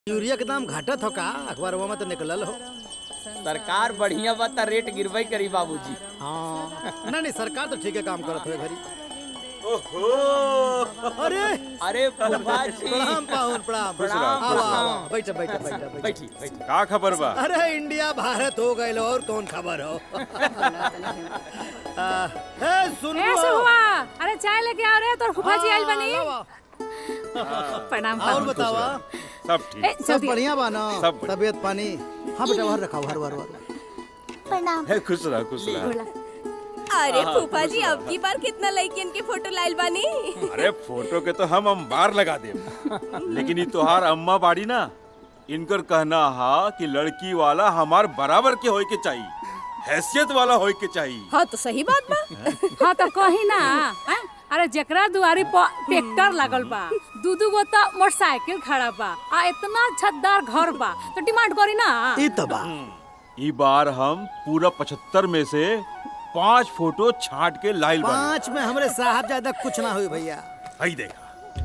Urea के दाम घटत हो का अखबारवा में तो निकलल हो सरकार बढ़िया बा त रेट गिरबई करी बाबूजी हाँ नहीं नहीं सरकार तो ठीक है काम करत हो घरी ओहो अरे अरे फूफा जी प्रणाम पाहुन प्रणाम प्रणाम, आओ, आओ, प्रणाम। आओ, बैठो बैठो बैठो बैठो बैठी बैठी का खबर बा अरे इंडिया भारत हो गए और कौन खबर हो आ, ए सुन ऐसे हुआ अरे चाय लेके आओ रे तोर फूफा जी आइल बनी हाँ, प्रणाम और प्रणाम बतावा सब ए, ठीक सब जल्दी बढ़िया बा ना सब बढ़िया। तबीयत पानी हाँ बेटा बाहर रखा हर बार बार प्रणाम है खुश रहा खुश रहा बोला। अरे फूफा जी अब की बार कितना लड़कियन के फोटो लाइल बानी अरे फोटो के तो हम अंबार लगा दे लेकिन ये तोहार अम्मा बाड़ी ना इनकर कहना हा कि लड़की वाला हमार बराबर के होए के चाहिए हैसियत वाला होए के चाहिए हाँ तो सही बात बा हाँ तो कही ना हैं? अरे जेकरा दुआरी पर ट्रैक्टर लागल बा दू दू गो तो मोटरसाइकिल खड़ा बा आ इतना छतदार घर बा तो डिमांड करी ना ई तो बा ई बार हम पूरा पचहत्तर में से पांच फोटो छांट के लाइल बने पाँच में हमरे साहब ज्यादा कुछ ना हुई भैया हई देखा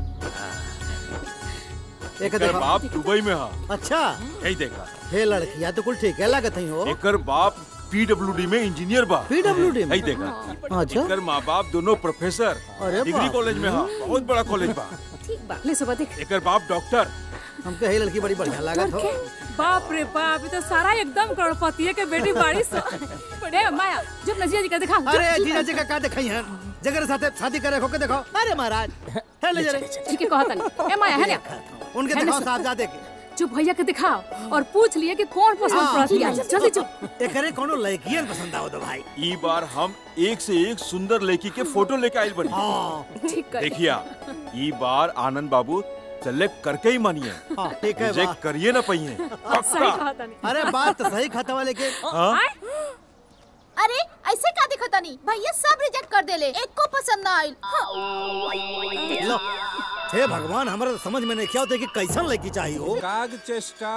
एक एकर देखो बाप दुबई में हा अच्छा यही देखा हे लड़किया तो कुल ठीक है लागत ही हो एकर बाप पीडब्ल्यूडी में इंजीनियर बा पीडब्ल्यूडी में यही देखा अच्छा एकर माँ बाप दोनों प्रोफेसर अरे डिग्री बाप। कॉलेज में हा बहुत बड़ा कॉलेज बा ठीक बा ले सुबह देख एकर बाप डॉक्टर हमके हे लड़की बड़ी बढ़िया लागत हो बाप रे बाप ये तो सारा एकदम करोड़पति के बेटी बाड़ी सो बड़े माया जब नजिया जी का दिखा अरे जीजा जी का का दिखाई है जगह साथे शादी करे हो के देखो अरे महाराज है ले जरे ठीक है कहता नहीं ए माया है ना उनके है ना दिखाओ सर? साहबजादे के चुप भैया के दिखाओ और पूछ लिए कि कौन पसंद हाँ, पड़त लिया जल्दी चुप एकरे कोनो लड़कियन पसंद आओ तो भाई ई बार हम एक से एक सुंदर लड़की के फोटो लेके आइल बनी हाँ ठीक कर देखिया ई बार आनंद बाबू सेलेक्ट करके ही मानिए हाँ ठीक है रिजेक्ट वाह करिए ना पहिए सही पक्का कहता नहीं अरे बात तो सही खाता वाले के हाँ अरे ऐसे का दिखता नहीं भैया सब रिजेक्ट कर देले एक को पसंद ना आइल लो हे भगवान हमरा तो समझ में नहीं क्या होता कि कैसन लड़की चाहिए हो काग चेष्टा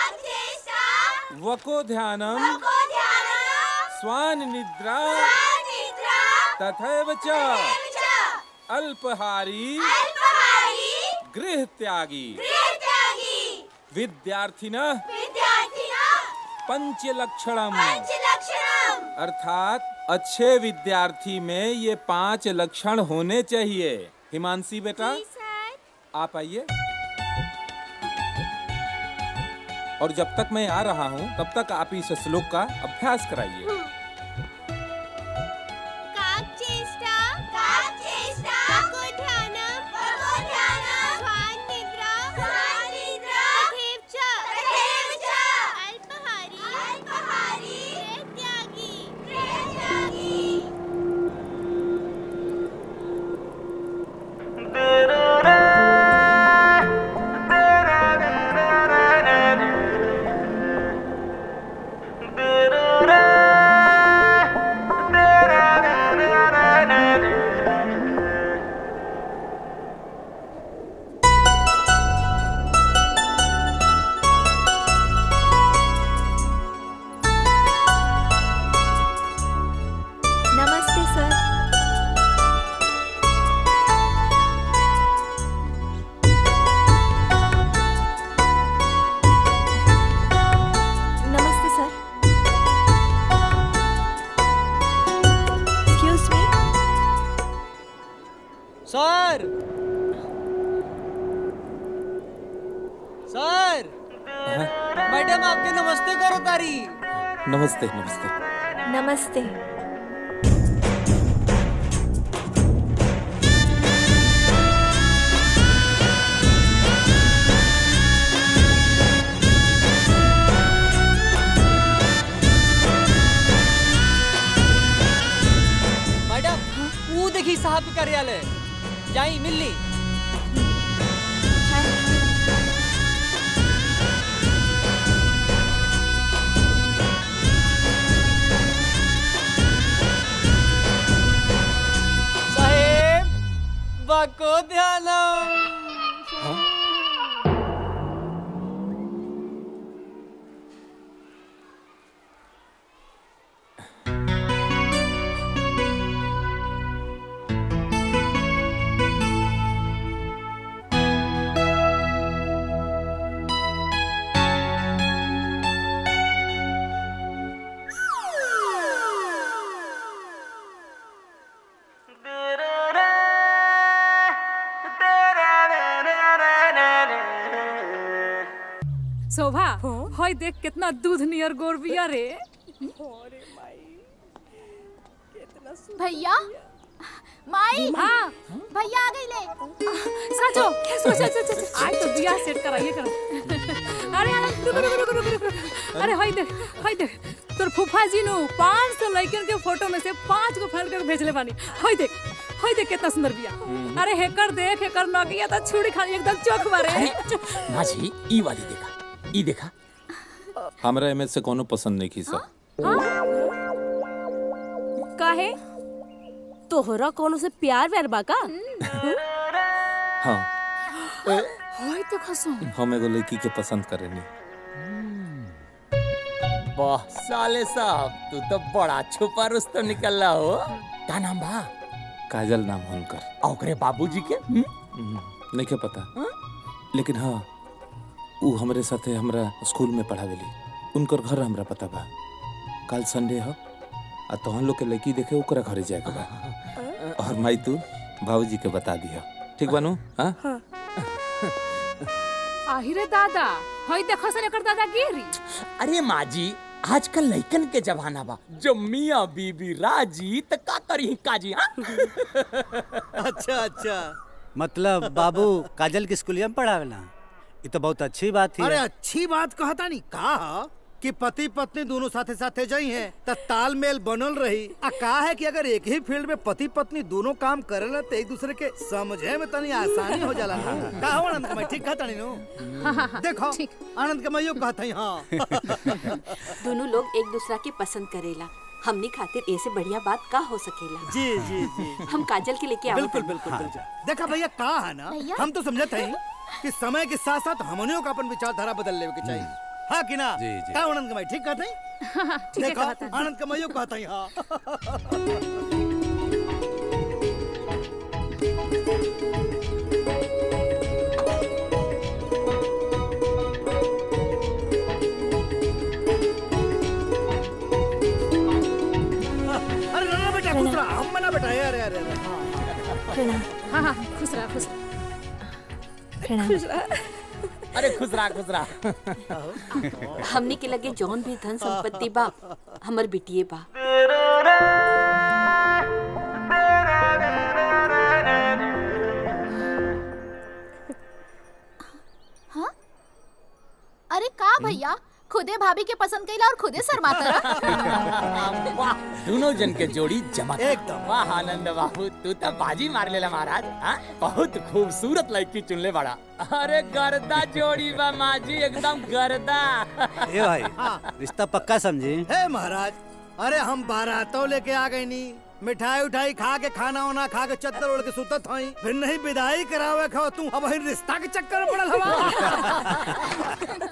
वको ध्यानम स्वान निद्रा तथैव च अल्पहारी गृह त्यागी विद्यार्थिन पंच लक्षणम अर्थात अच्छे विद्यार्थी में ये पांच लक्षण होने चाहिए हिमांशी बेटा आप आइए और जब तक मैं आ रहा हूँ तब तक आप इस श्लोक का अभ्यास कराइए नमस्ते सर नमस्ते सर एक्सक्यूज मी सर सर मैडम आपके नमस्ते करो तारी नमस्ते नमस्ते नमस्ते मैडम वो देखी साहब के कार्यालय जाई मिलनी साहेब बको ध्यानम शोभा होय देख कितना दूध नियर गोर बिया रे भैया माई हाँ भैया आ गई ले सचो सच सच सच आज तो बिया सेट कराइए कर अरे अरे रुक रुक रुक रुक रुक रुक अरे होय देख होय देख तोर फूफा जी नु 500 लड़कियन के फोटो में से पांच को फाड़ कर भेजले बानी होय देख होय देख कितना सुंदर बिया अरे हेकर देख हेकर नगिया तो छुरी खाली एकदम चोख मारे माझी ई वाली देखा ई देखा हमरा एमे से कोनो पसंद नहीं की सब काहे तोहरा कोनो से प्यार व्यार बा का हाँ होय तो खसो हम एगो लड़की के पसंद करेनी वाह साले साहब तू तो बड़ा छुपा रुस्तम निकल रहा हो का नाम बा काजल नाम है उनकर आ ओकरे बाबूजी के हम्म? नहीं के पता लेकिन हाँ ऊ हमरे साथे हमरा स्कूल में पढ़ावेली उनकर घर हमरा पता बा कल संडे ह आ तोहन लोग के लड़की देखे ओकरा घरे जाए के बा और माई तू बाबूजी के बता दिया ठीक बानू हाँ आहिरे दादा होय देखो से एकर दादा गिरी अरे माजी आजकल लइकन के जमाना बा जो मियाँ बीबी राजी त का करी काजी हाँ अच्छा अच्छा मतलब बाबू काजल की स्कूलिया में पढ़ावेला ये तो बहुत अच्छी बात थी अरे अच्छी बात कहता नहीं कहा कि पति पत्नी दोनों साथे साथे जाई हैं त तालमेल बनल रही आ का है कि अगर एक ही फील्ड में पति पत्नी दोनों काम करेला तो एक दूसरे के समझे में तनी आसानी हो जाला ना का हो आनंद कमाई ठीक कहता नहीं नो देखो आनंद कमाइयो कहता ही हाँ दोनों लोग एक दूसरा के पसंद करेला हमनी खातिर ऐसे बढ़िया बात का हो सकेला जी जी जी हम काजल के लेके बिल्कुल आवत बिल्कुल बिल्कुल देखा भैया का है ना भैया? हम तो समझते हैं कि समय के साथ साथ हमनियों का अपन विचारधारा बदल लेवे के चाहिए हाँ कि ना जी, जी। का आनंद कमाई ठीक कहते हैं ठीक है देखो कहता है। आनंद कमाइयो कहता ही हाँ अरे ना ना बेटा खुश रहा हम मना बेटा अरे अरे अरे हाँ हाँ हाँ खुश रहा खुश रहा अरे खुश रहा खुश रहा हमनी के लगे जौन भी धन संपत्ति बा हमर बिटिए बा अरे का भैया खुदे भाभी के पसंद कैला और खुदे शर्माता रहा वाह दोनों जन के जोड़ी जमा एकदम। वाह आनंद बाबू तू तो बाजी मार लेला महाराज हाँ? बहुत खूबसूरत लड़की चुनले बड़ा अरे गर्दा जोड़ी बा माजी एकदम गर्दा ए भाई रिश्ता पक्का समझी हे महाराज अरे हम बारातों लेके आ गए नी मिठाई उठाई खा के खाना वाना खा के चद्दर ओढ़ के सुतत हई फिर नहीं विदाई करावे खाओ तू अब ही रिश्ता के चक्कर में पड़ल हवा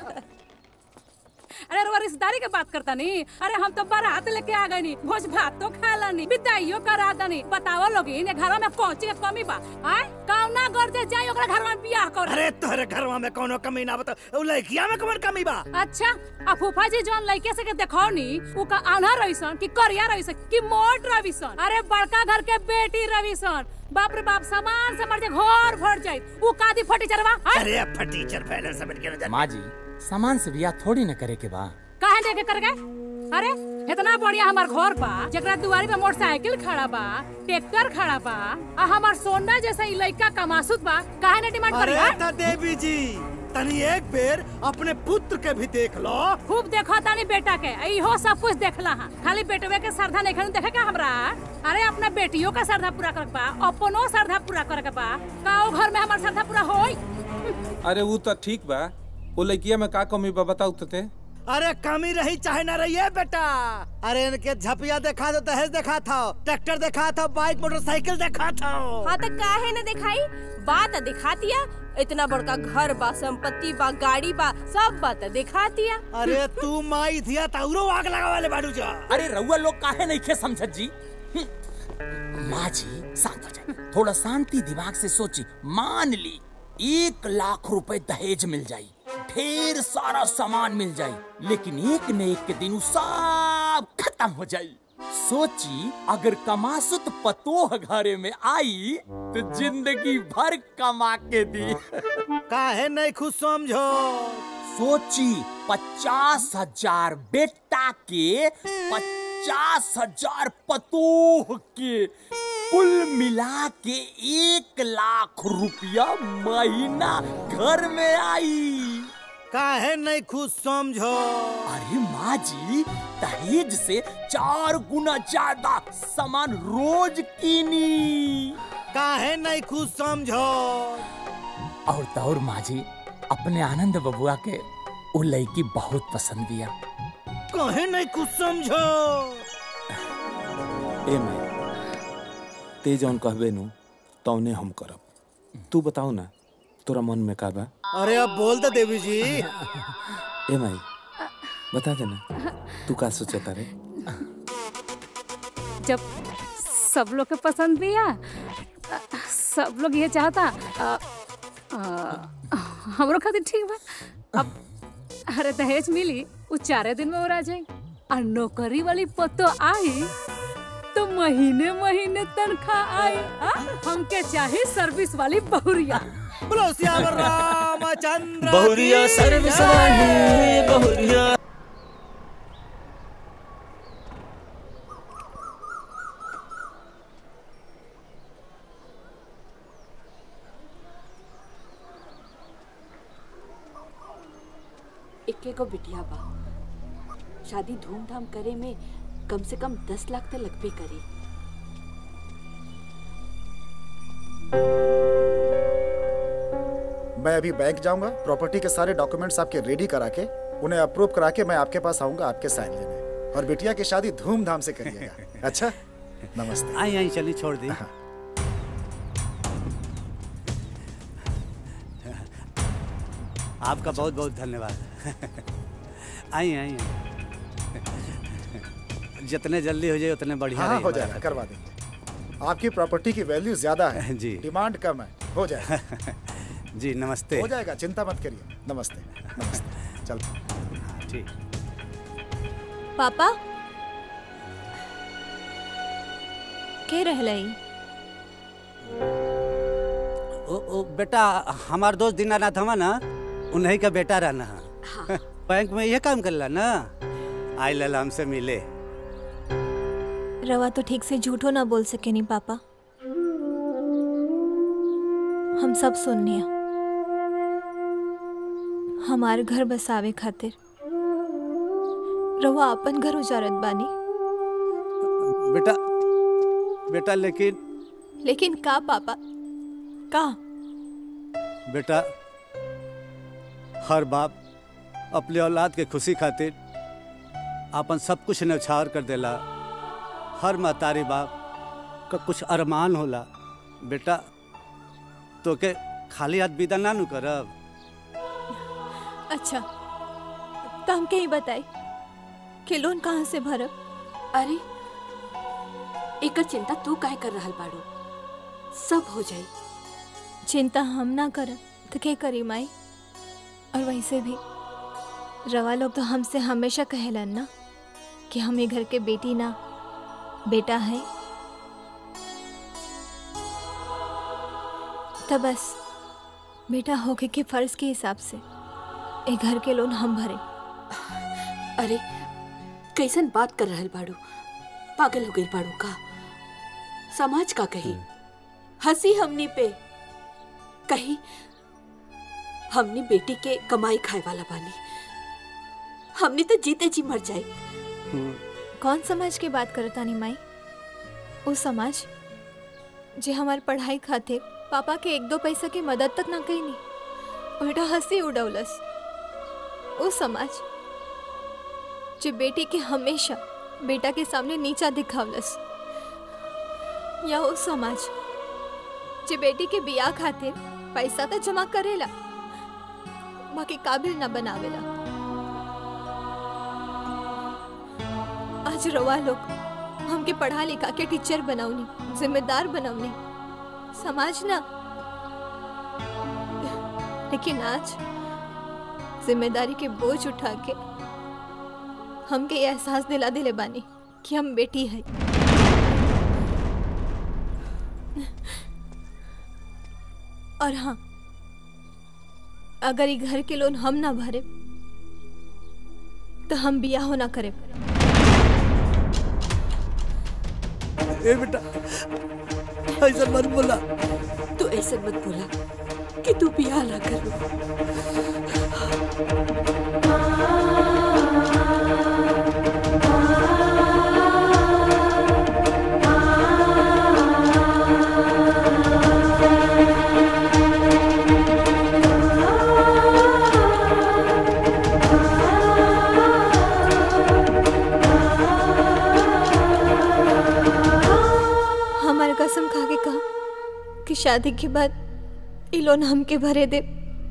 अरे रुआ रिश्तेदारी के बात करता नहीं अरे हम तो बारात लेके आ गए नी भोज भात तो खाला नी विदाइयो करा दनी बताओ लोग इन घर में पहुंची के कमी बा आय कौना गर्दे जाई ओकरा घर में बियाह कर अरे तोहरे घरवा में कोनो कमी ना बता उ लड़किया में कमर कमी बा अच्छा आ फूफा जी जौन लड़के से के देखो नी उ का आन्हा रहीसन कि करिया रहीसन कि मोट रहीसन अरे बड़का घर के बेटी रहीसन बाप रे बाप सामान से मर जाए घर भर जाए उ कादी फटी चरवा अरे अब फटीचर फैलर समझ के न जा माँ जी सामान से बिया थोड़ी न करे के बा काहे देके कर गए अरे इतना बढ़िया हमार घर बा जकरा दुआरी पे मोटरसाइकिल खड़ा बा ट्रैक्टर खड़ा बा आ हमार सोना जैसा ई लइका कमासुत बा काहे ने डिमांड करी अरे हा? ता देवी जी तनी एक बेर अपने पुत्र के भी देख लो खूब देखो तानी बेटा के इहो सब कुछ देखला हा खाली बेटवे के श्रद्धा नहीं खनु देखे का हमरा अरे अपना बेटियों का श्रद्धा पूरा करे के बा अपनो श्रद्धा पूरा करे के बा का ओ घर में हमार श्रद्धा पूरा होई अरे वो तो ठीक बा वो लड़किया में का कमी बा बताऊ तो ते अरे कमी रही चाहे ना रही है बेटा अरे इनके झपिया देखा दो दहेज देखा था ट्रैक्टर देखा था बाइक मोटरसाइकिल देखा था हाँ तो काहे न दिखाई बात दिखा दिया इतना बड़का घर बा संपत्ति बा गाड़ी बा सब बात दिखा दिया अरे तू माई थिया ताउरो आग लगा वाले बाडू जा अरे रउआ लोग काहे नहीं खे समझत जी हम्म। माँ जी शांत हो जाए थोड़ा शांति दिमाग से सोची मान ली एक लाख रुपए दहेज मिल जाई ढेर सारा सामान मिल जाई लेकिन एक न एक के दिन उ सब खत्म हो जाई सोची अगर कमासुत पतोह घरे में आई तो जिंदगी भर कमा के दी काहे नहीं खुश समझो सोची पचास हजार बेटा के पचास हजार पतोह के कुल मिला के एक लाख रुपया महीना घर में आई काहे नहीं खुश समझो अरे माँ जी दहेज से चार गुना ज्यादा सामान रोज कीनी काहे नहीं खुश समझो और तौर माँ जी अपने आनंद बबुआ के वो लड़की बहुत पसंद दिया काहे नहीं खुश समझो ए माई ते जौन कहबे नु तौने हम करब तू बताओ ना तोरा मन में का बा अरे अब बोल दे देवी जी ए माई बता देना तू का सोचता रे जब सब लोग के पसंद भी है सब लोग ये चाहता अ, अ, हमरो खातिर ठीक बा अब अरे दहेज मिली वो चारे दिन में और आ जाई और नौकरी वाली पतो आई तो महीने महीने तनख्वाह आई आ? हमके चाहे सर्विस वाली बहुरिया बोलो श्यावर रामचंद्र बहुरिया की सर्विस जय। वाली बहुरिया इक्के को बिटिया बा शादी धूमधाम करे में कम से कम दस लाख तो लगबे करी मैं अभी बैंक जाऊंगा प्रॉपर्टी के सारे डॉक्यूमेंट्स आपके रेडी करा के उन्हें अप्रूव करा के मैं आपके पास आऊंगा आपके साइन लेने और बिटिया की शादी धूमधाम से करिएगा अच्छा नमस्ते आई आई चलिए छोड़ दी आपका बहुत बहुत धन्यवाद आई आई जितने जल्दी हो जाए उतने बढ़िया हाँ रही हो हमारा। जाएगा करवा देंगे आपकी प्रॉपर्टी की वैल्यू ज्यादा है जी डिमांड कम है हो जाएगा जी नमस्ते हो जाएगा चिंता मत करिए नमस्ते नमस्ते चल ठीक पापा के रहलई ओ, ओ बेटा हमार दोस्त दीनानाथ हवा ना उन्हीं का बेटा रहना है बैंक में ये काम करला ना आई लल हमसे मिले रवा तो ठीक से झूठो ना बोल सके नहीं पापा हम सब सुननी हमार घर बसावे खातिर रवा अपन घर उजारत बानी बेटा बेटा लेकिन लेकिन का पापा का बेटा हर बाप अपने औलाद के खुशी खातिर अपन सब कुछ न्यौछावर कर देला हर महतारी बाप का कुछ अरमान होला बेटा तो के खाली हाथ विदा ना नु करब अच्छा तो हमके ही बताई कि लोन कहाँ से भरब अरे एकर चिंता तू काहे कर रहल बाड़ू सब हो जाई चिंता हम ना करब तो के करी माई और वैसे भी रवा लोग तो हमसे हमेशा कहेलन ना कि हम ये घर के बेटी ना बेटा है तो बस बेटा होके के फर्ज के हिसाब से ए घर के लोन हम भरे अरे कैसन बात कर रहल बाड़ू पागल हो गई बाड़ू का समाज का कही हंसी हमनी पे कही हमनी बेटी के कमाई खाए वाला बानी हमनी तो जीते जी मर जाए कौन समाज की बात करता नी माई वो समाज जे हमार पढ़ाई खातिर पापा के एक दो पैसा की मदद तक ना कईनी उल्टा हंसी उड़ौलस वो समाज जे बेटी के हमेशा बेटा के सामने नीचा दिखावलस या वो समाज जे बेटी के बिया खातिर पैसा तो जमा करेला बाकी काबिल ना बनावेला आज रवा लोग हमके पढ़ा लिखा के टीचर बनावनी जिम्मेदार बनवनी समाज ना लेकिन आज जिम्मेदारी के बोझ उठा के हमके ये एहसास दिला दिले बानी कि हम बेटी है और हाँ अगर ये घर के लोन हम ना भरे तो हम बिया होना करे ए बेटा ऐसा मत बोला तू ऐसे मत बोला कि तू बिया ना करो हमारे कसम खा के कहा कि शादी के बाद ई लोन हमके भरे दे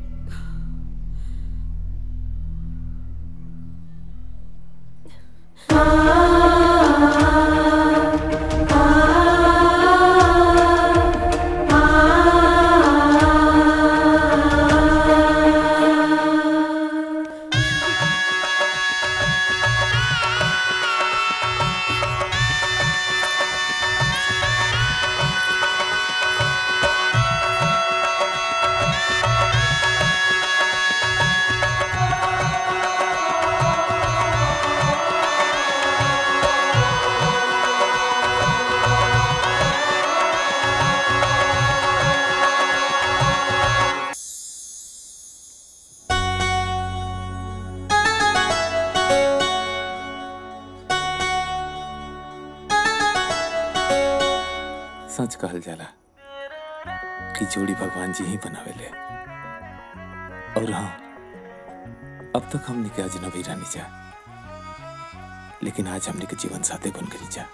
सच कहल जाला कि जोड़ी भगवान जी ही बनावेले और हाँ अब तक हमने के अजनबी रानी जा लेकिन आज हमने के जीवन साथी बन गई जा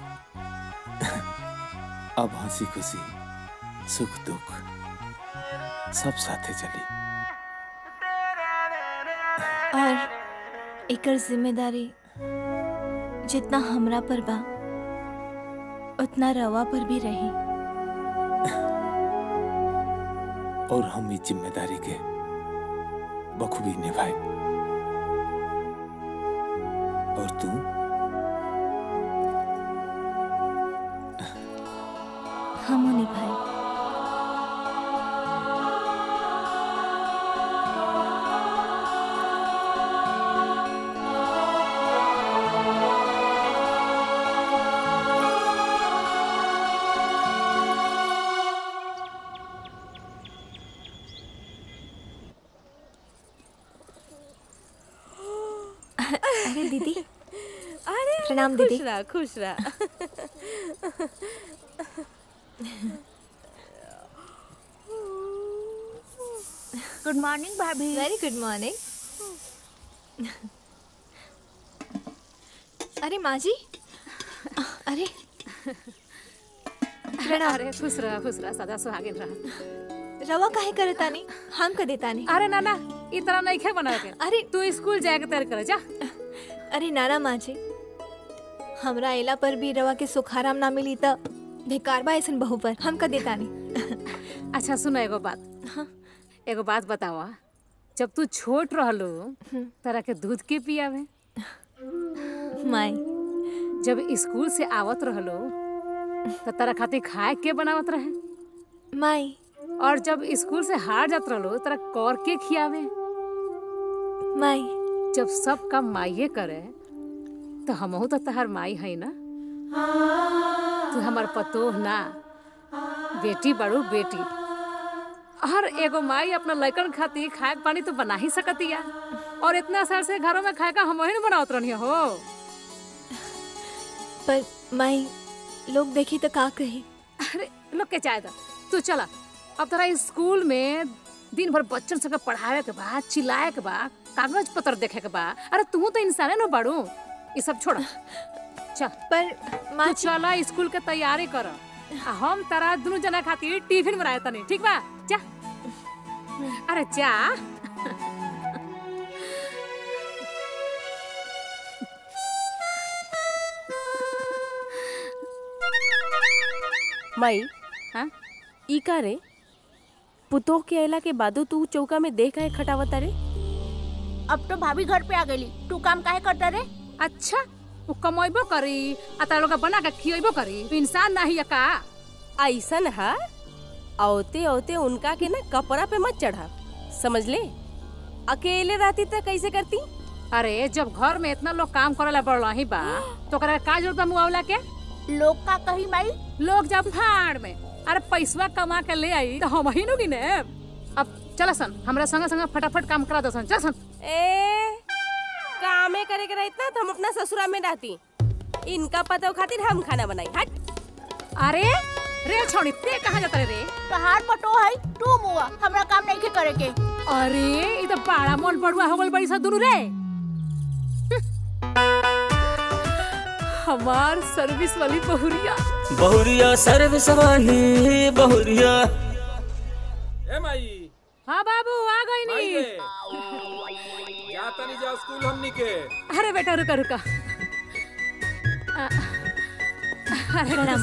अब हंसी खुशी सुख दुख सब साथे चली और एकर जिम्मेदारी जितना हमरा पर बा उतना रवा पर भी रही और हम इस जिम्मेदारी के बखूबी निभाए और तू हम निभाए अरे दीदी अरे प्रणाम खुश दीदी। रह खुश रह गुड मॉर्निंग भाभी वेरी गुड मॉर्निंग अरे माँ जी अरे प्रणाम अरे खुश रह खुश रह सदा सुहागिन रह रवा काहे करे तानी हम कर देता नहीं अरे नाना ई तरह नहीं खे बना के अरे तू स्कूल जाए के तैयार कर जा अरे नाना माँ जी हमरा एला पर भी रवा के सुखाराम ना मिली त बेकार बा ऐसन बहू पर हम कर देता नहीं अच्छा सुनो एगो बात एगो बात बतावा जब तू छोट रहलो तरह के दूध के पियावे माई जब स्कूल से आवत रहलो तो तरह खातिर खाए के बनावत रहे माई और जब स्कूल से हार जात रहलो तरह कौर के खियावे माई जब सब काम माइये करे तो हमहू तो तहार माई है ना तू हमार पतोह ना बेटी बड़ू बेटी हर एगो माई अपना लड़कन खातिर खाए के पानी तो बना ही सकतिया और इतना साल से घरों में खाए का हम वही बनावत रहनी हो पर माई लोग देखी तो का कही अरे लोग के चाहे था तू चला अब तोरा स्कूल में दिन भर बच्चन सबके पढ़ावे के बा चिल्लाए के बा कागज पत्र देखे के बा अरे तू तो इंसाने न बाड़ू ये सब छोड़ चल पर तू चला स्कूल के तैयारी कर आ हम तारा दोनों जना खातिर टिफिन बनाए तनी ठीक बा जा अरे जा माई हाँ ई का रे पुतोह के अयला के बादो तू चौका में देख काहे खटावत रे अब तो भाभी घर पे आ गई तू काम काहे करता रे अच्छा वो कमेबो करी आ तारा लोग के बना के खियेबो करी तू इंसान नहीं है का ऐसन हा औते औते उनका के ना कपड़ा पे मत चढ़ा समझ ले अकेले रहती तो कैसे करती अरे जब घर में इतना लोग काम करेला बढ़ ही बा तो ओकरा का जरूरत बा मुआवला के लोग का कही माई लोग जब फाड़ में अरे पैसवा कमा के ले आई तो हम ही नु गिने अब चल सन हमरा संगे संगे फटाफट काम करा दो सन चल सन ए कामे करे के रहित ना तो हम अपना ससुरा में रहती इनका पतो खातिर हम खाना बनाई हट अरे रे छोड़ी ते कहाँ जाता रे पहाड़ पटो है तू मुआ हमरा काम नहीं के करे के अरे ई तो बड़ा मन पड़ुआ हो गल बड़ी सा दुनु रे हमार सर्विस वाली बहुरिया बहुरिया सर्विस वाली बहुरिया ए माई हाँ बाबू आ गई माई नी रे जा तनी जा स्कूल हमनी के अरे बेटा रुका रुका आ, अरे प्रणाम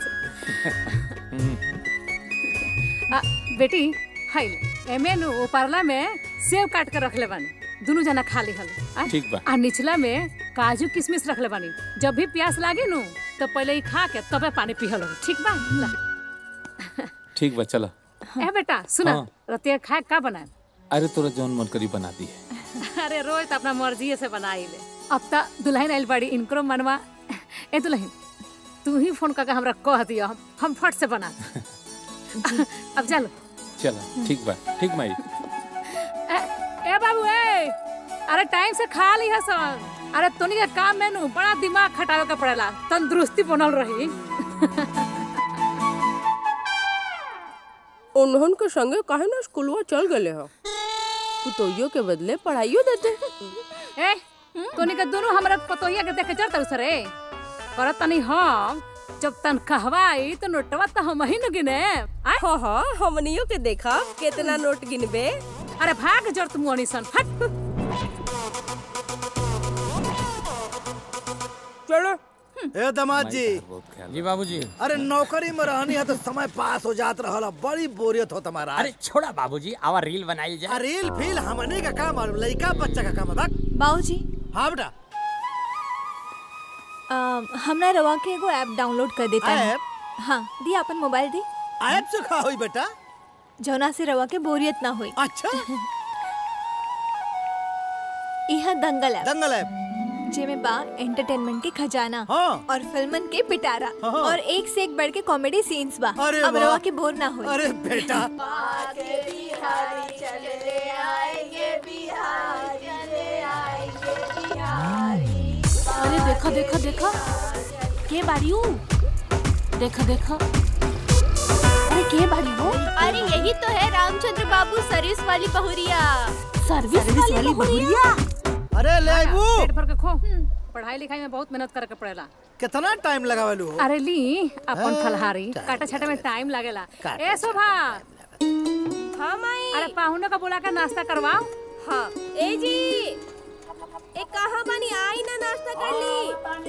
आ, बेटी हाय एमे नु उपरला में सेब काट के रख ले बानी दोनों जना खा ली हल आ? ठीक बा। आ निचला में काजू किशमिश रख ले बानी जब भी प्यास लागे नु तो पहले ही खा के तबे पानी पिहल हो ठीक बा ला ठीक बा चला ए बेटा सुना हाँ। रतिया खाए का बनाए अरे तोरा जौन मन करी बना दी है अरे रोज तो अपना मर्जी से बनाई ले अब ता दुल्हन आइल बड़ी इनकरो मनवा ए दुल्हन तू ही फोन करके हमरा कह दियो हम हम फट से बना देब। अब चलो चला ठीक बा ठीक माई ए, ए बाबू ए अरे टाइम से खा ली है सन अरे तोनी के काम में नु बड़ा दिमाग खटावे के पड़ेला तंदुरुस्ती बनल रही उन्हन के संगे काहे ना स्कूलवा चल गले हो पुतोहियो के बदले पढ़ाइयो देते ए तोनी के दोनों हमरा पतोहिया के देखे चढ़ता सरे करत तनी हम जब तनख्वाह आई तो नोटवा तो हम ही न गिने आय हाँ हाँ हमनियो के देखा कितना नोट गिनबे अरे भाग जर तुम सन हट चलो ए दमाद जी जी बाबूजी अरे नौकरी में रहनी है तो समय पास हो जात रहल बड़ी बोरियत हो तुम्हारा अरे छोड़ा बाबूजी आवा रील बनाई जाए रील फील हमने का काम और लड़का बच्चा का काम है बक बाबूजी हाँ बेटा अम, हमरा रवा के एगो ऐप डाउनलोड कर देता है ऐप? हाँ दी अपन मोबाइल दी ऐप से खा हुई बेटा जौना से रवा के बोरियत ना हुई अच्छा यह दंगल ऐप दंगल ऐप जेमे बा एंटरटेनमेंट के खजाना हाँ। और फिल्मन के पिटारा हाँ। और एक से एक बढ़ के कॉमेडी सीन्स बा अरे अब वाह। रवा के बोर ना हुई अरे बेटा अरे देखा देखा देखा के बारी हूँ देखा देखा अरे के बारी हो अरे यही तो है रामचंद्र बाबू सर्विस वाली बहुरिया सर्विस वाली बहुरिया अरे ले आइबू पेट भर के खो पढ़ाई लिखाई में बहुत मेहनत करे के पड़ेला कितना टाइम लगावलू हो अरे ली अपन हाँ, फलहारी टाइम काटा छाटा में टाइम लगेला काटा ए शोभा हाँ माई अरे पाहुने का बुला कर नाश्ता करवाओ हाँ ए जी ए कहाँ बानी आई ना नाश्ता कर ली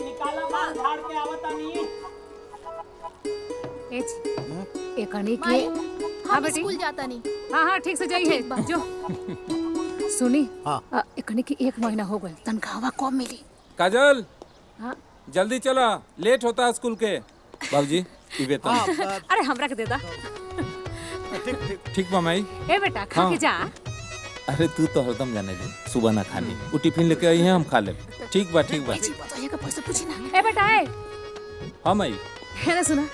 ए जी, एकनी के माई हाँ हम बेटी स्कूल जाता नहीं हाँ हाँ ठीक से जाइए जो सुनी हाँ। अ, एकनी की एक महीना हो गए तनख्वाह कम मिली काजल हाँ जल्दी चला लेट होता है स्कूल के बाबूजी ई वेतन अरे हमरा के दे दा ठीक बा माई ए बेटा खा हाँ। के जा अरे तू तो हरदम जाने ली सुबह ना खानी वो टिफिन लेके आई है हम खा ले ठीक बा ठीक बा ए जी बताइए का पैसा पूछी ना ए बेटा ए हाँ माई है ना सुना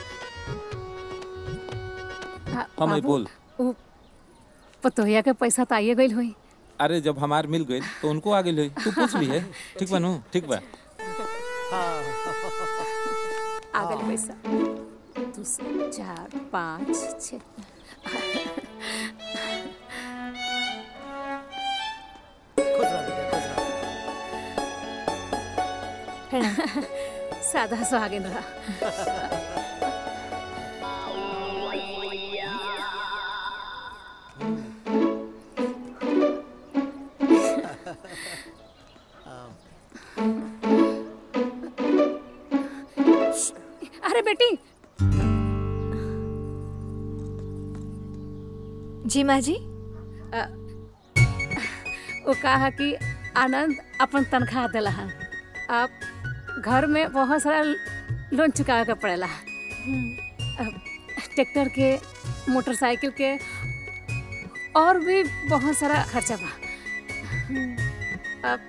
हाँ, हाँ माई बाबू, बोल उ पतोहिया के पैसा तो आइए गइल होई अरे जब हमार मिल गई तो उनको आगे ले तू पूछ ली है ठीक बा नु ठीक बा आ गइल पैसा दो से चार पाँच छ खुश रह बेटा, खुश रह। सादा सुहागिन रहा अरे बेटी जी माँ जी अ, वो कहा कि आनंद अपन तनख्वाह दिला है अब घर में बहुत सारा लोन चुकावे के पड़ेला अब ट्रैक्टर के मोटरसाइकिल के और भी बहुत सारा खर्चा बा अब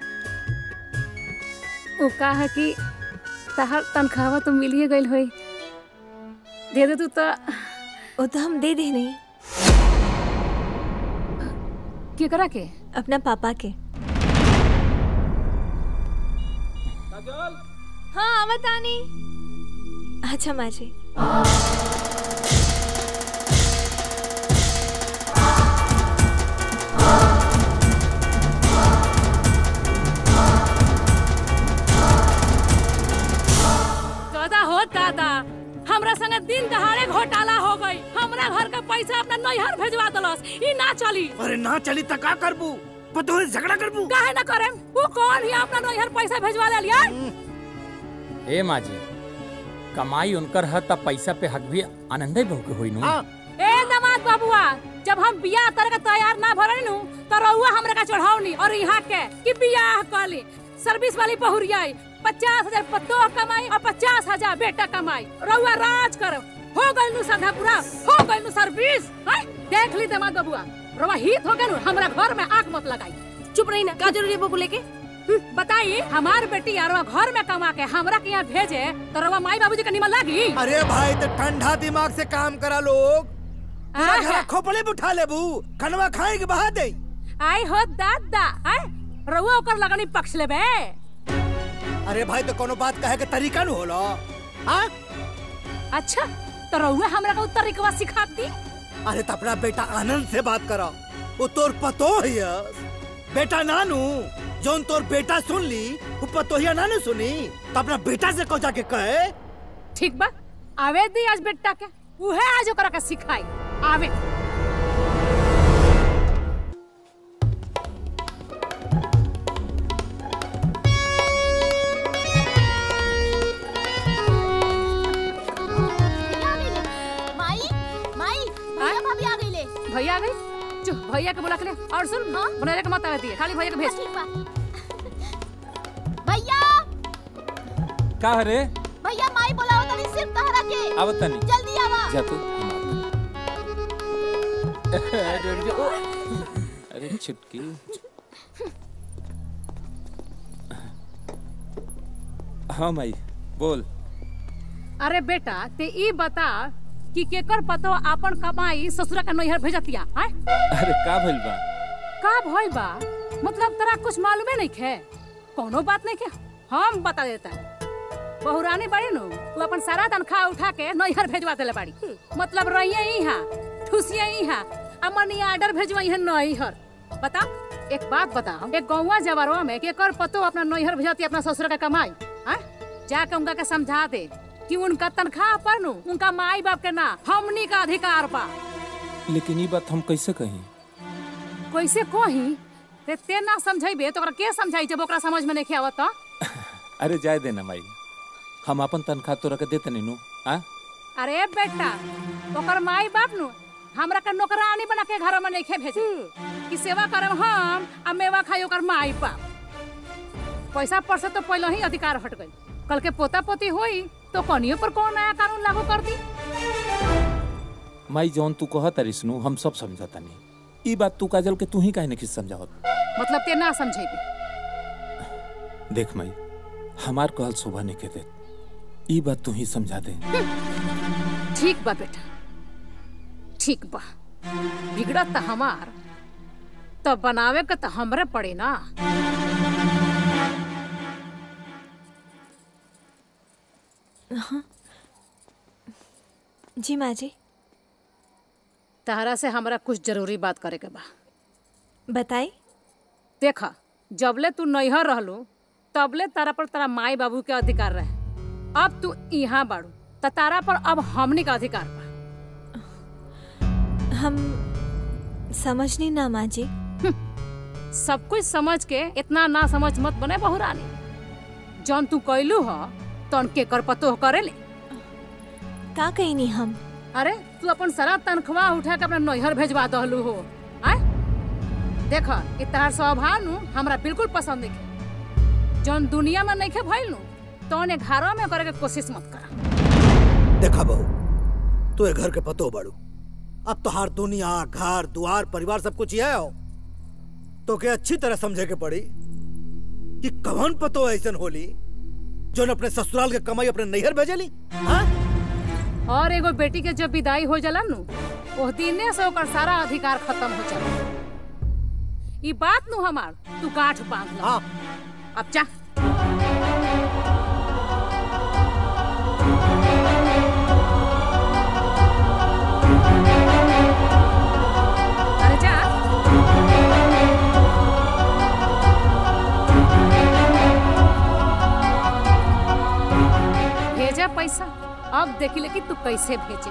वो का है कि तहर तनख्वाह तो मिलिए गई होई दे दे तू तो वो तो हम दे दे नहीं केकरा के अपना पापा के हाँ आवतानी अच्छा माँ जी दादा हो दादा हमरा संगे दिन दहाड़े घोटाला हो गई हमरा घर का पैसा अपना नैहर भेजवा दलस ई ना चली अरे ना चली त का करबू पतो है झगड़ा करबू काहे ना करे वो कौन ही अपना नैहर पैसा भेजवा ले लिया ए माँ जी कमाई उनकर है तब पैसा पे हक भी आनंदे बहु के होई नु ए दमाद बाबुआ जब हम बियाह करे के तैयार ना भरनी नु तो रउआ हमरा का चढ़ावनी और यहाँ के कि बियाह कली सर्विस वाली बहुरिया पचास हजार पतो कमाई और पचास हजार बेटा कमाई रउआ राज करो हो गइल नु सधा पूरा हो गइल नु सर्विस हैं? देख ली दमाद बाबुआ रउआ हित हो गइल नु हमरा घर में आंख मत लगाई चुप रही ना का जरूरी है बबू लेके बताइए हमार बेटी यारवा घर में कमा के हमरा के यहाँ भेजे तो रउआ माई बाबूजी के निमन लागी अरे भाई तो ठंडा दिमाग से काम करा लोग पूरा घर खोपड़े पे उठा लेबू खनवा खाए के बहा दे आई हो दादा आय रउआ ओकर लगनी पक्ष लेबे अरे भाई तो कोनो बात कहे के तरीका न होला हाँ अच्छा तो रउआ हमरा का उत्तर रिकवा सिखाती अरे तो अपना बेटा आनंद से बात करो वो तोर पतो है बेटा नानू जोन तोर बेटा सुन ली वो पतोहिया नानू सुनी तो अपना बेटा से को जाके कहे ठीक बा आवे दी आज बेटा के उहे आज ओकरा के सिखाई आवे माई माई भैया भाभी आ गई ले भैया आ गई चुप भैया के बुला के ले और सुन हाँ बनाने के मत आवे दिए खाली भैया के भेज ठीक बा भैया का रे भैया माई बोलाओ तनी सिर्फ तहरा के आवत तनी जल्दी आवा जा तू अरे छुटकी हाँ माई बोल अरे बेटा ते ई बता कि केकर पतो आपन कमाई ससुरा के नैहर भेजतिया हैं अरे का भइल बा का भइल बा मतलब तरा कुछ मालूमे नहीं खे कोनो बात नहीं खे हम बता देता बहुरानी बड़ी नु तू अपन सारा तनख्वाह उठा के नैहर भेजवा देले बाड़ी मतलब रहिए यहाँ ठुसिए यहाँ आ मनी आर्डर भेजवाई है नैहर बता एक बात बता एक गौवा जवारवा में केकर पतो अपना नैहर भेजती अपना ससुर के कमाई हैं जाके उनका के समझा दे कि उनका तनख्वाह पर नु उनका माई बाप के ना हमनी का अधिकार बा लेकिन ये बात हम कैसे कहीं कैसे कही ते ते ना समझेबे तो ओकरा के समझाई जब ओकरा समझ में नहीं आवत त अरे जाए देना माई हम अपन तनख्वाह तोरा के देते नहीं नु आ अरे बेटा ओकर माई बाप नु हमरा के नौकरानी बना के घर में नहीं भेजे कि सेवा करम हम आ मेवा खाई ओकर माई बाप पैसा पर से तो पहले ही अधिकार हट गई कल के पोता पोती होई तो कनियो पर कौन नया कानून लागू कर दी माई जौन तू कह तारिस नु हम सब समझता नहीं ई बात तू काजल के तू ही काहे नहीं समझावत मतलब ते ना समझेबी देख माई हमार कहल शोभा नहीं के दे ई बात तू ही समझा दे ठीक बा बेटा ठीक बा बिगड़त त हमार तो बनावे के तो हमरे पड़े ना हाँ जी माँ जी तहरा से हमरा कुछ जरूरी बात करे के बा बताई देखा जबले तू नैहर रहलू तबले तारा पर तारा माई बाबू के अधिकार रहे अब तू यहाँ बाड़ू त तारा पर अब हमनी का अधिकार बा हम समझनी ना माँ जी सब कुछ समझ के इतना ना समझ मत बने बहुरानी जौन तू कैलू ह तन के कर पतो करे ले का कहनी हम अरे तू अपन सारा तनख्वाह उठा के अपना नैहर भेजवा दहलू हो आय देख ई तहार स्वभाव नु हमरा बिल्कुल पसंद नहीं जौन दुनिया में नहीं भइल नु तौन घरों में करे के कोशिश मत कर देखा बहू तू ए घर के पतो बड़ू अब तोहार दुनिया घर द्वार परिवार सब कुछ यह हो तो के अच्छी तरह समझे के पड़ी कि कौन पतो ऐसन होली जोन अपने ससुराल के कमाई अपने नैहर भेजेली हाँ? और एगो बेटी के जब विदाई हो जाला नु ओह दिने से ओकर सारा अधिकार खत्म हो जाला ई बात नु हमार तू गांठ बांध ला अब जा अरे जा भेजा पैसा अब देखी ले कि तू कैसे भेजे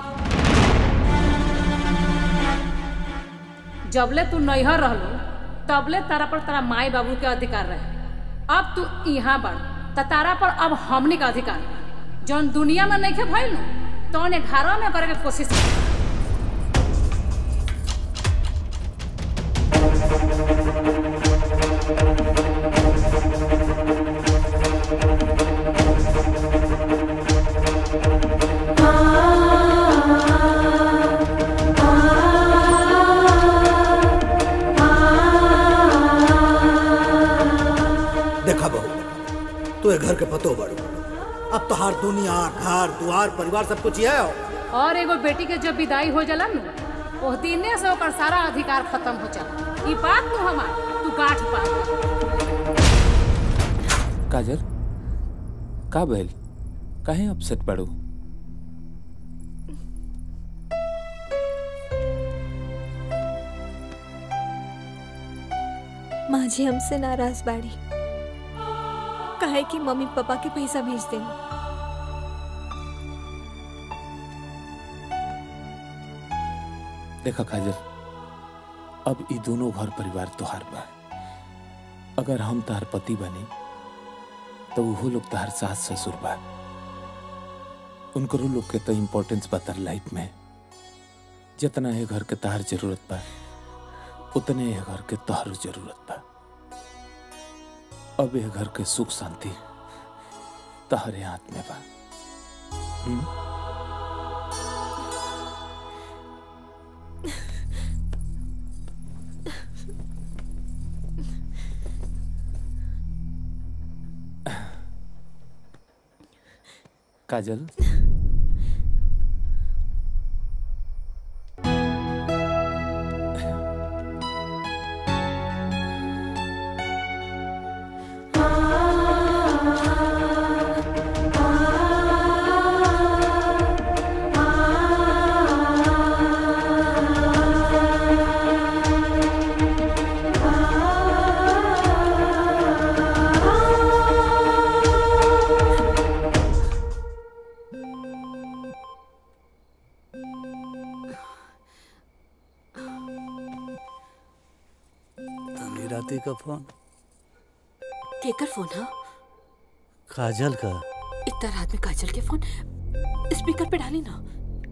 जबले तू नैहर रहलू तबले तारा पर तारा माई बाबू के अधिकार रहे अब तू यहाँ बढ़ त तारा पर अब हमनी का अधिकार बा। जौन दुनिया में नहीं भइल नु तौन घरों में करे के कोशिश कर देखा बहू तू ये घर के पतो बड़ू अब तोहार दुनिया घर द्वार परिवार सब कुछ ये है और एगो बेटी के जब विदाई हो जाला नु ओह दिने से ओकर सारा अधिकार खत्म हो जाला ई बात नु हमार तू गांठ बांध ला। काजल का भइल काहे अपसेट पड़ू माँ जी हमसे नाराज बाड़ी काहे कि मम्मी पापा के पैसा भेज देना देखा काजल अब ई दोनों घर परिवार तोहार बा अगर हम तार पति बने तो वो लोग तार सास ससुर बा उनको लोग के तो इम्पोर्टेंस बा तार लाइफ में जितना है घर के तार जरूरत बा उतने है घर के तोहर जरूरत बा अब ये घर के सुख शांति तहरे हाथ में बा हम्म? काजल तनी राती का फोन केकर फोन हा काजल का इतना रात में काजल के फोन स्पीकर पे डाली ना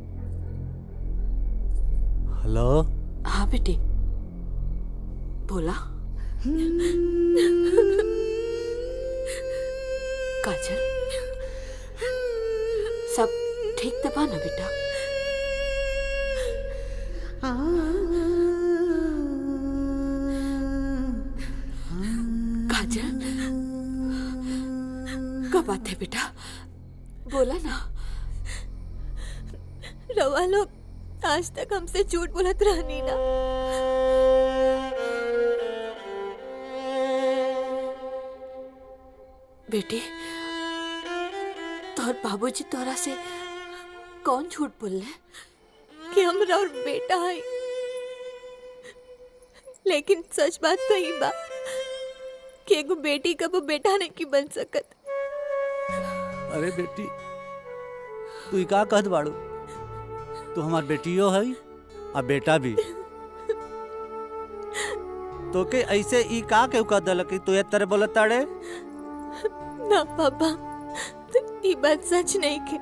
हेलो हाँ बेटी बोला काजल सब ठीक तो बा ना बेटा काजल क्या बात है बेटा बोला ना रवा लोग आज तक हमसे झूठ बोलत रहनी ना बेटी तोहर बाबूजी तोरा से कौन झूठ बोलले कि हमरा और बेटा है लेकिन सच बात तो ही बा कि एगो बेटी कबो बेटा नहीं की बन सकत अरे बेटी तू ई का कहत बाड़ू तू हमार बेटियो है आ बेटा भी तो के ऐसे ई का केहू कह दल कि तू ए तरह बोलत ताड़े ना पापा तो ये बात सच नहीं के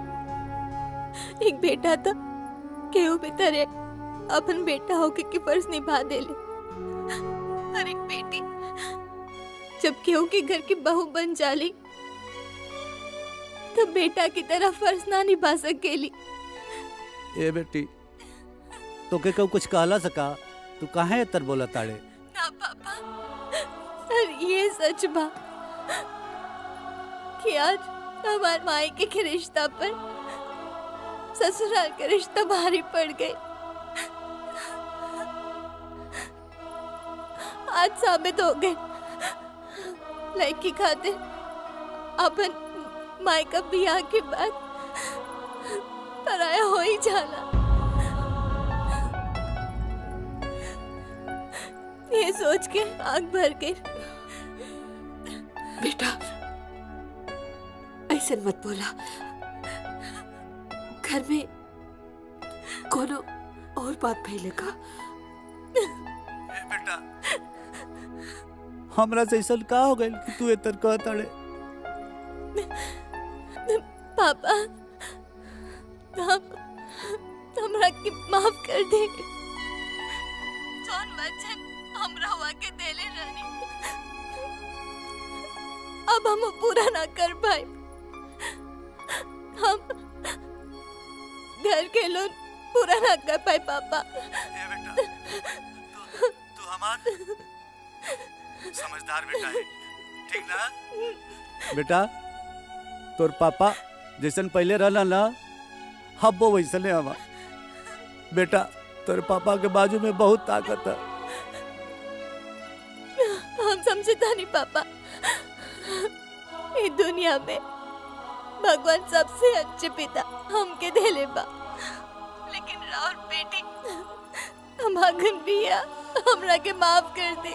एक बेटा था केहू भी तरह अपन बेटा होके के फर्ज निभा देले और एक बेटी जब केहू के घर की बहू बन जाली तब बेटा की तरह फर्ज ना निभा सकेली ए बेटी तो के केहू कुछ कहला सका तू काहे ए तरह बोलत ताड़े ना पापा और ये सच बा कि आज हमारे मायके के रिश्ता पर ससुराल का रिश्ता भारी पड़ गई आज साबित हो गए लड़की खातिर अपन मायका बियाह के बाद पराया हो ही जाना ये सोच के आग भर गई बेटा ऐसे मत बोला घर में कोनो और बात फैलेगा बेटा हमरा से ऐसा का हो गइल कि तू एतर कहत अड़े पापा हम हमरा के माफ कर दे जौन वचन हमरा हुआ के देले रहनी अब हम पूरा ना कर पाए हम घर के लोन पूरा ना कर पाए पापा तू हमार समझदार बेटा है ठीक ना बेटा तोर पापा जैसन पहले रहला ना अब वो वैसने हवा बेटा तोर पापा के बाजू में बहुत ताकत है हम समझता नहीं पापा इस दुनिया में भगवान सबसे अच्छे पिता हमके देले बा लेकिन राउर बेटी हमागन बिया हमरा के माफ कर दे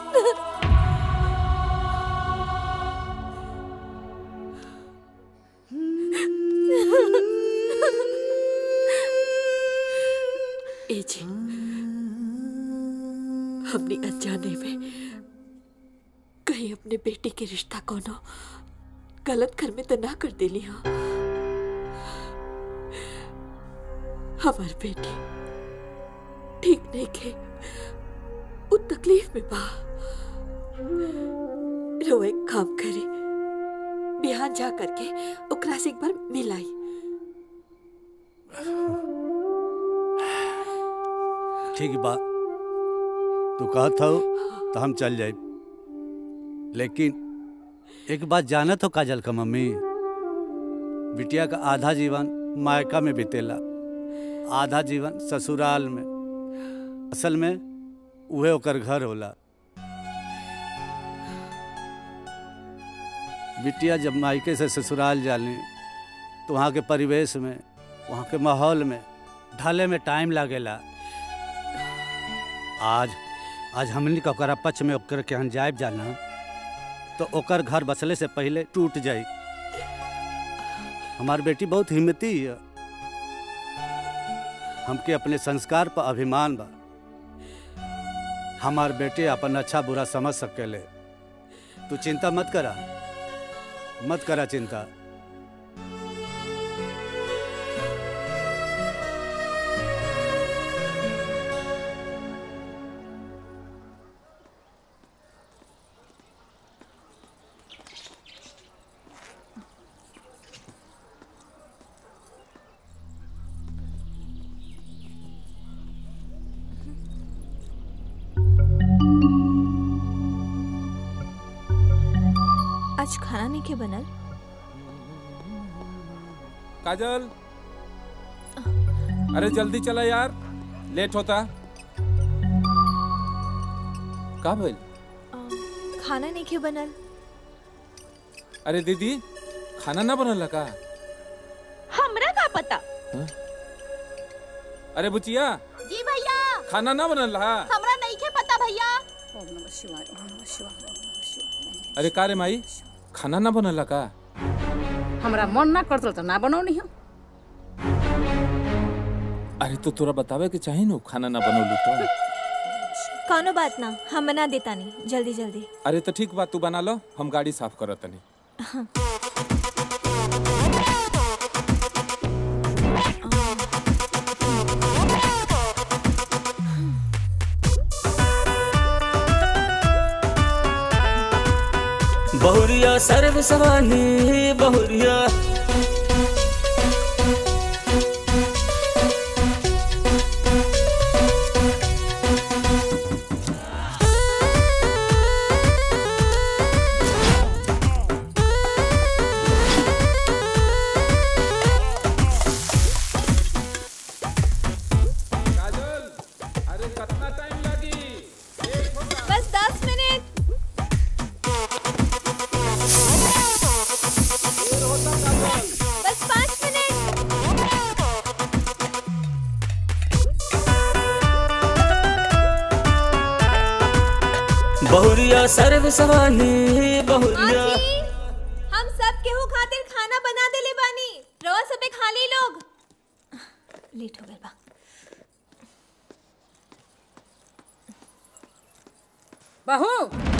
ए जी हमने अनजाने में कहीं अपने बेटी के रिश्ता कोनो गलत घर में तो ना कर देली हाँ हमार बेटी ठीक नहीं के वो तकलीफ में बा रो एक काम करे बिहान जा करके ओकरा से एक बार मिलाई ठीक बा तू कहत हो तो हम चल जाए लेकिन एक बात जानत हो काजल का मम्मी बिटिया का आधा जीवन मायका में बीतेला आधा जीवन ससुराल में असल में उहे ओकर घर होला बिटिया जब मायके से ससुराल जाली तो वहाँ के परिवेश में वहाँ के माहौल में ढले में टाइम लागेला आज आज हमनी का ओकरा पक्ष में ओकर के हम जायब जाना तो ओकर घर बसले से पहले टूट जाई हमार बेटी बहुत हिम्मती है हमके अपने संस्कार पर अभिमान बा हमार बेटे अपन अच्छा बुरा समझ सकेले तू चिंता मत करा मत करा चिंता आज खाना नहीं के बनल काजल अरे जल्दी चला यार लेट होता का भइल खाना नहीं के बनल अरे दीदी खाना ना बनल का हमरा का पता अरे बुचिया जी भैया खाना ना बनल हा हमरा नहीं के पता भैया अरे का रे माई खाना ना बनल का हमरा मन ना करतल तो ना बनौनी हम अरे तो तोरा बतावे के चाही नु खाना ना बनौलू तो कौनो बात ना हम बना देता नहीं जल्दी जल्दी अरे तो ठीक बात तू बना लो हम गाड़ी साफ करत तनी हाँ। बहुरिया सर्व सवानी बहुरिया बस दस मिनट बस पाँच मिनट बहुरिया सर्व सवाही बहुरिया हम सब केहू खातिर खाना बना देले बानी रवा सबे खा ली लोग लेट हो गए बा बहू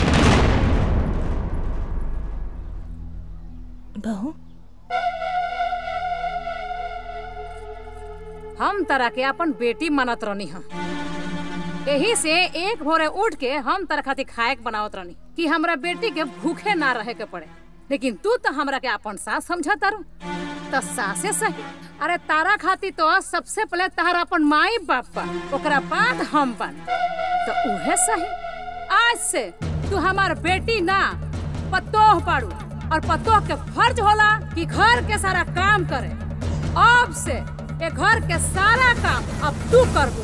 बहू हम तरह के अपन बेटी मनत रहनी हम यही से एक भोरे उठ के हम तरह खातिर खाए के बनावत रहनी कि हमरा बेटी के भूखे ना रहे के पड़े लेकिन तू तो हमरा के अपन सास समझा तारू तो सासे सही अरे तारा खातिर तो सबसे पहले तारा अपन माई बाप बा ओकरा बाद हम बन तो उहे सही आज से तू हमार बेटी ना पतोह पाड़ू और पतोह के फर्ज होला कि घर के सारा काम करे अब से ये घर के सारा काम अब तू करबू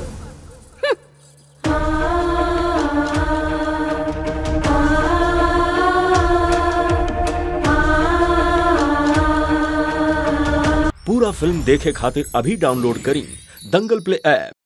पूरा फिल्म देखे खातिर अभी डाउनलोड करी दंगल प्ले ऐप